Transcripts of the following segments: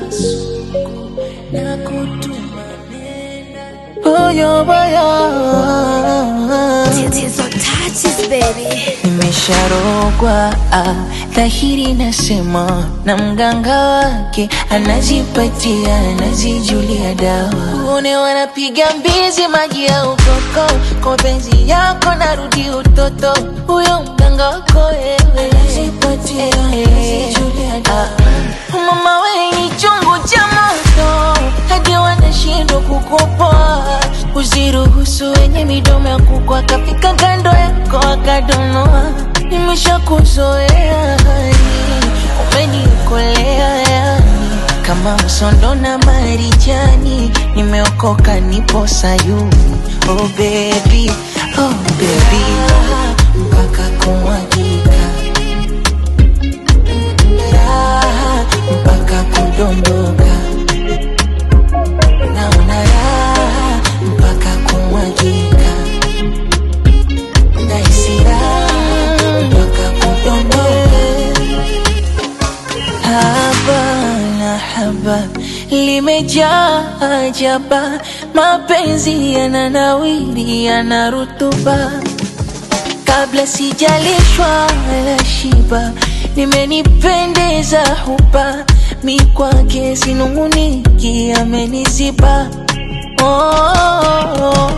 kasuku na kutuma nenda boyo boyo Tits on touches, baby. nimesharogwa ah, dhahiri nasema na mganga wake anajipatia anazijulia dawa une wanapiga mbizi maji ya ukoko kwa penzi yako narudi utoto huyo mganga wako wewe anajipatia anazijulia dawa mama we ni chungu cha moto hadi wanashindwa kukupoa usiruhusu wenye midomo ya kuku akafika kando yako akadonoa nimeshakuzoea hani umenikolea yani kama msondo na marijani nimeokoka nipo sayuni oh baby, oh baby mpaka kumwagika raha mpaka kudondoka naona raha mpaka kumwagika nahisi raha mpaka kudondoka haba na haba limejaa ajaba mapenzi yananawiri yana rutuba kabla sijalishwa wala shiba nimenipendeza hupa mi kwake sinunguniki ameniziba oh,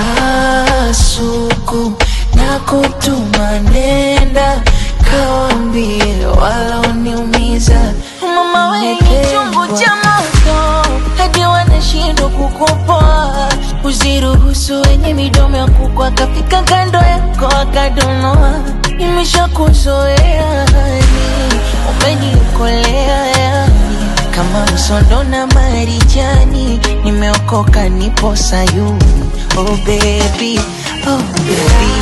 kasuku na kutuma nenda kawambie waloniumiza mama wenye chungu cha moto hadi wanashindwa kukupoa usiruhusu wenye midomo ya kuku akafika kando yako akadonoa nimeshakuzoea hani umenikolea yani kama msondo na marijani nimeokoka nipo sayuni oh baby, oh baby.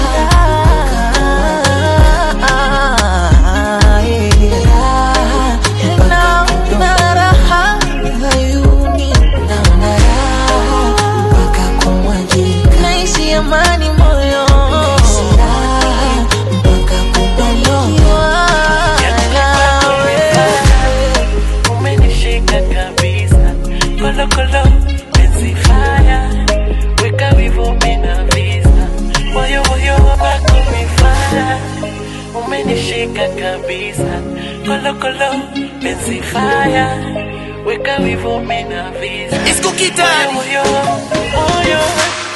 Naona raha hayuni, naona raha mpaka kumwagika. Nahisi amani moyo, nahisi raha mpaka kudondoka. umenishika kabisa kolokolo penzi faya weka wivo mina visa moyo moyo wako mifaya umenishika kabisa kolokolo penzi faya weka wivo mina visa It's Kukita. moyo moyo moyo